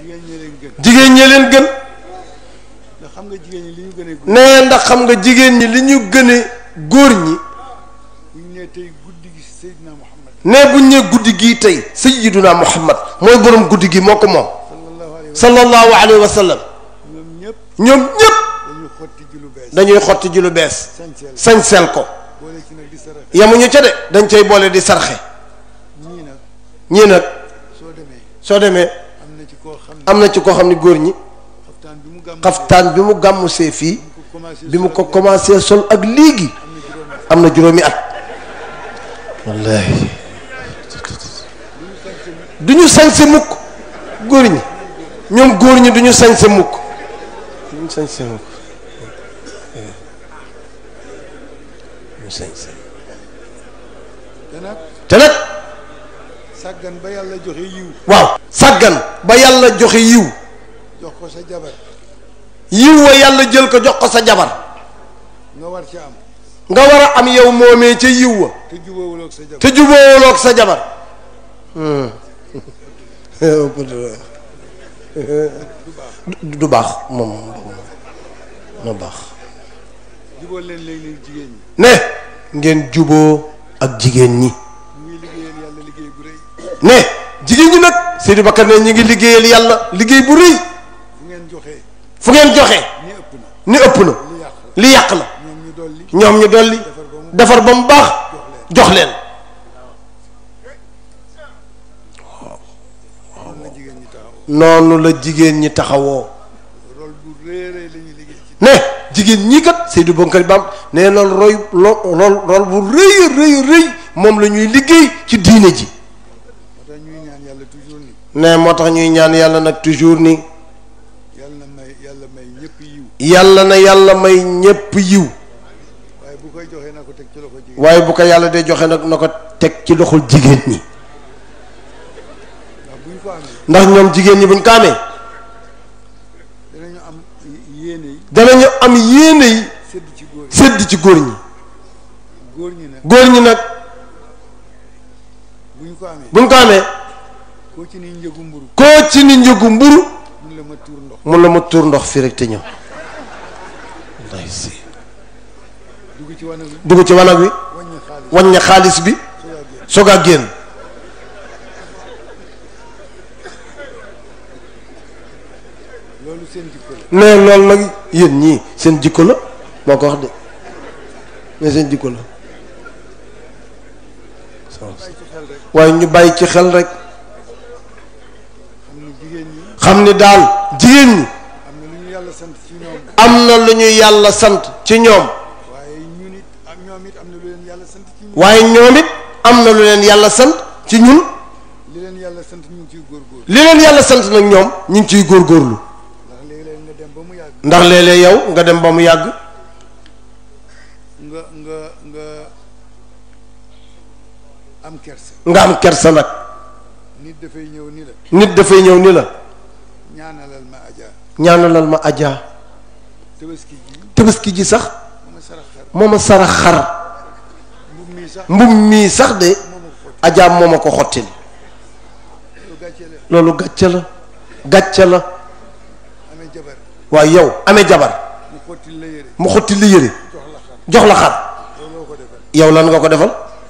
jigéen ñi leen gën jigéen ñi leen gën ndax xam nga jigéen ñi li ñu gën a nee ndax xam nga jigéen ñi li ñu gëne góor ñi bu ñu nee tey guddi gi Seydina Muhammad nee buñ ne guddi gii tey sayyiduna muhammad mooy borom guddi gi moo ko moom sallallahu alayhi wa sallallahu alayhi wa sallam ñoom ñëpp ñoom ñépp dañu xotti ji lu bees dañuy xotti ji lu bees sañseel sañseel ko boole ci nag di saraxe yamuñu ca de dañ cay boole di sarxe ñii nag ñii nag soo demee soo demee am na ci koo xam ne am na ci koo xam ne góor ñi xaftaan bi mu gàmm xaftaan bi mu gàmmusee fii ko commencé bi mu ko commencé sol ak léegi am na juróomi at wallahi du ñu sañse mukk góor ñi ñoom góor ñi du ñu sañse mukk du ñu sañse mukk du ñu sañse te nag te nag sàggan ba yàlla joxe yiw waaw sàggan ba yàlla joxe yiw jox ko sa jabar yiw wa yàlla jël ko jox ko sa jabar nga war ca am nga war a am yow moomee ca yiw wa te jubóowuloo ak sa jabar te jubóowuloog sa jabar du du baax moom na baax jubóo leen léeg-léeg jigéen ñi ne ngeen juboo ak jigéen ñi mu ngi liggéeyal yàlla liggéey bu rëy ne jigéen ñi nag Seydou Bakar ne ñu ngi liggéeyal yàlla liggéey bu rëy fu ngeen joxee fu ngeen joxe ni ëpp na ni ëpp na li yàq la li yàq la ñoom ñu dolli ñoom ñu dolli defar ba mu baax jox leen noonu la jigéen ñi taxaw noonu la jigéen ñi taxawoo rôle bu rëy a rëy la ñuy liggéey ci ne jigéen ñii kat Seydou Bakar Bam ne loolu roy lo rol rol bu rëy a rëy rëy moom la ñuy liggéey ci diine ji moo tax ñuy ñaan yàlla toujours ni ne moo tax ñuy ñaan yàlla nag toujours ni yàlla na may yàlla may ñëpp yiw yàlla na yàlla may ñépp yiw waaye bu koy joxee na ko teg ci loxo jigéen waaye bu ko yàlla dee joxe nag na ko teg ci loxol jigéen ñi ndax bu ñu ko amee ndax ñoom jigéen ñi buñ ko amee danañu am yéene yi danañu am yéene yi sedd ci góor yi sédd ci góor ñi góor ñi nag góor ñi nag bu ñu ko amee buñ ko amee koo ci ni njëgu mburu koo ci ni njëgu mburu mun la ma tuur ndox mun la ma tuur ndox fii rek te ñëw wallahi si dugg ci wanag wi dugg ci wanag wi wàññi xaalis wàññi xaalis bi soo yàggee soog a génn loolu seen jikko la ne loolu nag yéen ñii seen jikko la moo ko wax de mais seen jikko la bàyyi ci xel rek waaye ñu bàyyi ci xel rek xam ni jigéen ñi xam ni daal jigéen ñi am na lu ñu yàlla sant ci ñoom am na lu ñu yàlla sant ci ñoom waaye ñun it am ñoom it am na lu leen yàlla sant ci ñun waaye ñoom it am na lu leen yàlla sant ci ñun li leen yàlla sant ñu ngi ciy góorgóorlu li leen yàlla sant nag ñoom ñu ngi ciy góorgóorlu ndax léeg-léeg nga dem ba mu yàgg ndax léeg-léeg yow nga dem ba mu yàgg nga nga nga am kersa nga am kersa nag nit dafay ñëw ni la nit dafay ñëw ni la ñaanalal ma aja ñaanalal ma ajaa tabaski ji tabaski ji sax ma ma sarax xar moo ma sarax xar mbub mii sax mbub mii sax de moo ma ko xotti ajaa moo ma ko xottil lu gàccee la loolu gàcce la gàcce la amee jabar waaye yow amee jabar mu xottil la yére mu xotti li yëre jox la xar jox la xar loolu loo ko defal yow lan nga ko defal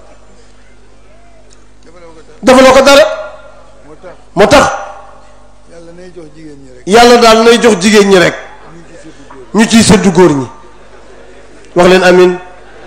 defaloo ko dara defaloo ko dara moo tax moo tax yàlla nay jox jigéen ñi rek yàlla daal nay jox jigéen ñi rek ñu ci seddu góor ñu ciy sëddu góor ñi wax leen amin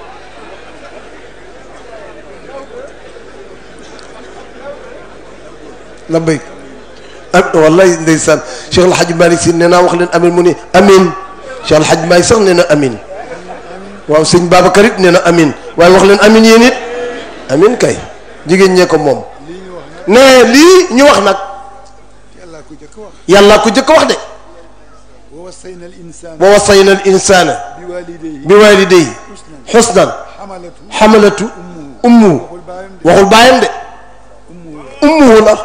la béy ak wallahi ndeysaan Cheikh El Hadj Malick si nee naa wax leen amin mu ne amin Cheikh El Hadj Malick sax nee na amin waaw sëñ Babacar it nee na amin waaye wax leen amin yéen it amin kay jigéen ñee ko moom lii ñu wax nag nee lii ñu wax nag yàlla ko jëkk wax yàlla ko jëkk wax de wa wassayna al insana wa wasayna al insana bi walidayhi bi walidayhi xusnan xamalatu xamalatu ummuhu waxul baayam de waxul baayam de ummuhu la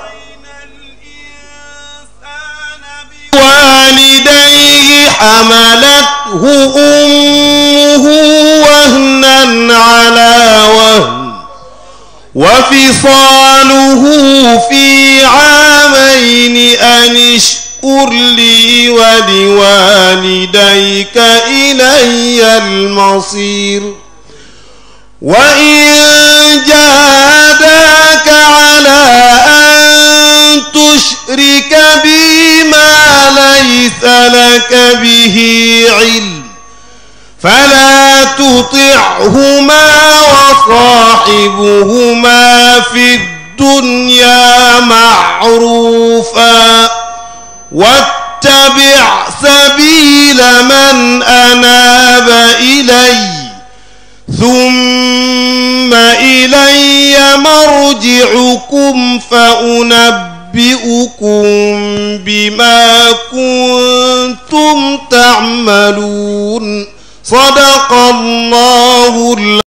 والديه حملته أمه وهنا على وهن وفصاله في عامين أن اشكر لي ولوالديك إلي المصير وإن جاهداك على أن تشرك بي ما ليس لك به علم فلا تطعهما وصاحبهما في الدنيا معروفا واتبع سبيل من أناب إلي ثم إلي مرجعكم فأنبئكم بما كنتم تعملون صدق الله